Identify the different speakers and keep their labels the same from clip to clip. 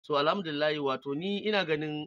Speaker 1: So alhamdulillahi wato ni ina ganin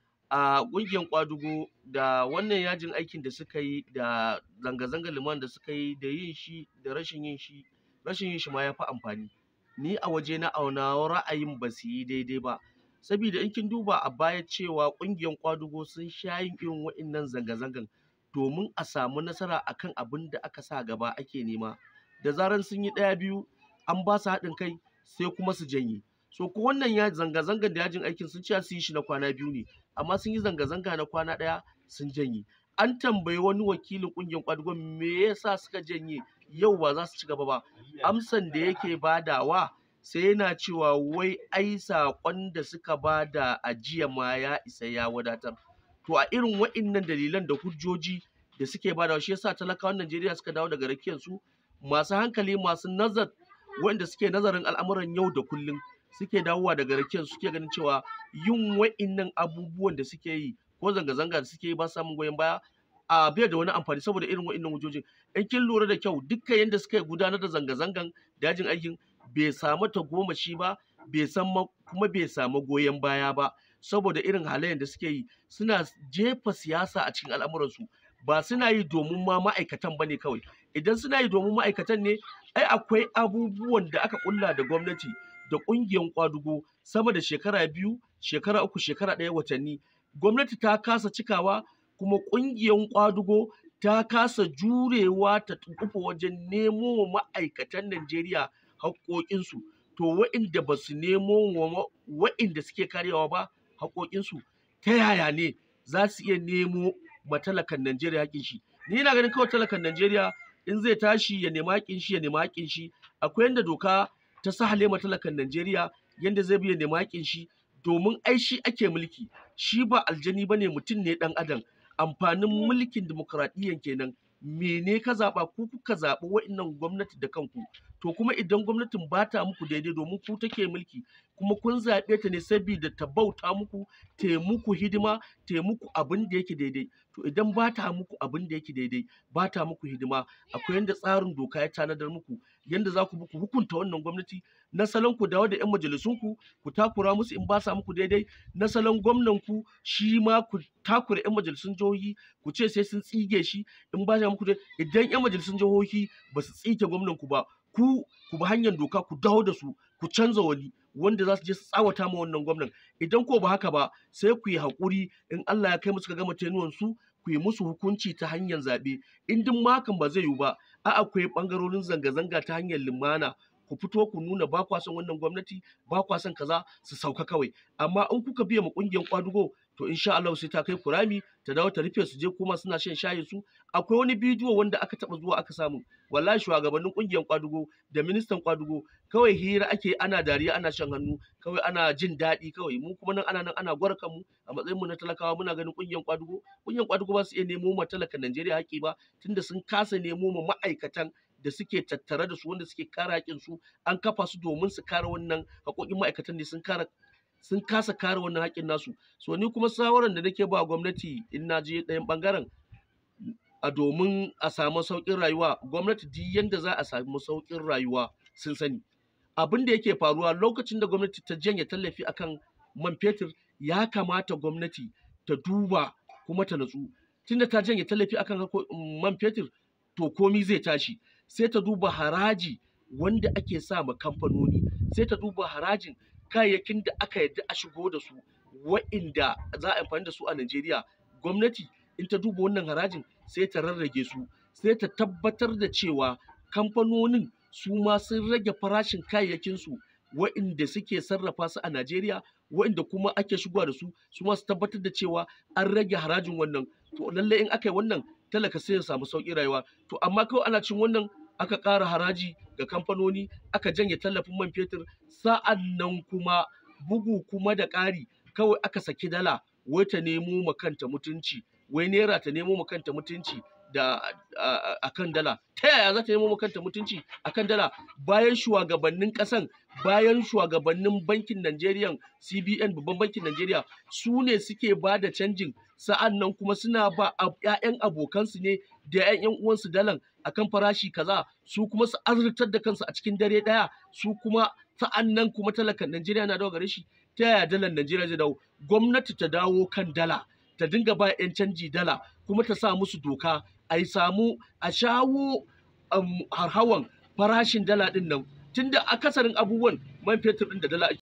Speaker 1: a ƙungiyar ƙwadugo da wannan yajin aikin da suka yi da zanga-zangar lumana da suka yi da yin shi da rashin yin shi rashin yin shi ma ya fi amfani. Ni a wajena a nawa ra'ayin ba su yi daidai ba. Sabida in kin duba a baya cewa ƙungiyar ƙwadugo sun sha yin irin waɗannan zanga-zangan domin a samu nasara a kan abin da aka sa gaba ake nema. Da zaran sun yi ɗaya biyu an ba su haɗin kai sai kuma su janye. So ko wannan ya zanga-zangan da yajin aikin sun ce za su yi shi na kwana biyu ne amma sun yi zanga-zanga na kwana ɗaya sun janye. An tambayi wani wakilin ƙungiyar ƙwadugon me yasa suka janye yau ba za su ci gaba ba. Amsan da yake badawa sai yana cewa wai ai saƙon da suka bada a jiya ma ya isa ya wadatar. To a irin waɗannan dalilan da hujjoji da suke badawa shi yasa talakawan Najeriya suka dawo daga rakiyar su masu hankali masu nazar waɗanda suke nazarin al'amuran yau da kullum suke dawowa daga rakiyar suke ganin cewa yin waɗannan abubuwan da suke yi ko zanga-zanga da suke yi ba su samun goyon baya a bai da wani amfani saboda irin waɗannan hujjojin. In kin lura da kyau dukkan yanda suka gudanar da zanga-zangan da yajin aikin bai samu tagomashi ba bai san kuma bai samu goyon baya ba saboda irin halayen da suke yi suna jefa siyasa a cikin al'amuransu ba suna yi domin ma ma'aikatan ba ne kawai. Idan suna yi domin ma'aikatan ne ai akwai abubuwan da aka ƙulla da gwamnati da ƙungiyar ƙwadugo sama da shekara biyu, shekara uku, shekara ɗaya watanni. Gwamnati ta kasa cikawa kuma ƙungiyar ƙwadugo ta kasa jurewa ta duƙufa wajen nemo wa ma'aikatan Najeriya haƙƙoƙinsu. To waɗanda ba su nemo wa waɗanda suke karyawa ba haƙƙoƙinsu ta yaya ne za su iya nemo ma talakan Najeriya haƙƙin shi. Ni ina ganin kawai talakan Najeriya in zai tashi ya nemi haƙƙin shi ya nemi haƙƙin shi akwai yanda doka ta sahale ma talakan Najeriya yanda zai bi ya nemi haƙƙin shi domin ai shi ake mulki shi ba aljani ba ne mutum ne ɗan adam amfanin mulkin dimokuraɗiyyan kenan mene ka zaɓa ku kuka zaɓi waɗannan gwamnati da kanku to kuma idan gwamnatin ba ta muku daidai domin ku take mulki kuma kun zaɓe ta ne sabida ta bauta muku ta yi muku hidima ta yi muku abin da yake daidai to idan ba ta muku abin da yake daidai ba ta muku hidima akwai yanda tsarin doka ya tanadar muku yanda za ku bi ku hukunta wannan gwamnati na salon ku dawo da 'yan majalisunku ku takura musu in ba sa muku daidai na salon gwamnanku shi ma ku takura 'yan majalisun jihohi ku ce sai sun tsige shi in ba sa muku daidai idan 'yan majalisun jihohi ba su tsige gwamnanku ba ku ku bi hanyar doka ku dawo da su ku canza wani wanda za su je su tsawata ma wannan gwamnan idan ko ba haka ba sai ku yi haƙuri in Allah ya kai musu ka gama tenuwan su ku yi musu hukunci ta hanyar zaɓe in duk ma hakan ba zai yiwu ba a akwai ɓangarorin zanga-zanga ta hanyar lumana ku fito ku nuna ba kwa son wannan gwamnati ba kwa son kaza su sauka kawai amma in kuka biya ma ƙungiyar ƙwadugo to insha Allah sai ta kai ku rami ta dawo ta rufe su je kuma suna shan shayin su akwai wani bidiyo wanda aka taba zuwa aka samu wallahi shugabannin ƙungiyar ƙwadugo da ministan ƙwadugo kawai hira ake ana dariya ana shan hannu kawai ana jin daɗi kawai mu kuma nan ana nan ana gwarkan mu a matsayin mu na talakawa muna ganin ƙungiyar ƙwadugo ƙungiyar ƙwadugo ba su iya nemo ma talakan Najeriya haƙƙi ba tunda sun kasa nemo ma ma'aikatan da suke tattare da su wanda suke kare haƙƙin su an kafa su domin su kare wannan haƙoƙin ma'aikatan ne sun kare sun kasa kare wannan haƙƙin nasu so ni kuma shawaran da nake ba gwamnati in na je ɗayan ɓangaren a domin a samu sauƙin rayuwa gwamnati duk yanda za a samu sauƙin rayuwa sun sani abin da yake faruwa lokacin da gwamnati ta janye tallafi akan man fetur ya kamata gwamnati ta duba kuma ta natsu tunda ta janye tallafi akan man fetur to komi zai tashi sai ta duba haraji wanda ake sa ma kamfanoni sai ta duba harajin kayayyakin da aka yarda a shigo da su wa'inda za a amfani da su a Najeriya gwamnati in ta duba wannan harajin sai ta rarrage su sai ta tabbatar da cewa kamfanonin su ma sun rage farashin kayayyakin su wa'inda suke sarrafa su a Najeriya wa'inda kuma ake shigowa da su su ma su tabbatar da cewa an rage harajin wannan to lallai in aka yi wannan talaka sai ya samu sauƙin rayuwa to amma kawai ana cin wannan aka ƙara haraji ga kamfanoni aka janye tallafin man fetur sa'an nan kuma bugu kuma da ƙari kawai aka saki dala wai ta nemo ma kanta mutunci wai naira ta nemo ma kanta mutunci da a kan dala ta yaya za ta nemo ma kanta mutunci a kan dala bayan shugabannin ƙasan bayan shugabannin bankin Najeriya CBN babban bankin Najeriya su ne suke ba da canjin sa'an nan kuma suna ba ‘ya'yan abokansu ne da ‘ya'yan uwansu dalan akan farashi kaza su kuma su azurtar da kansu a cikin dare ɗaya su kuma sa'an nan kuma talakan Najeriya na dawo gare shi ta yaya dalar Najeriya zai dawo gwamnati ta dawo kan dala ta dinga ba 'yan canji dala kuma ta sa musu doka a yi samu a shawo um, harhawan farashin dala din nan tunda akasarin abubuwan man fetur din da dala ake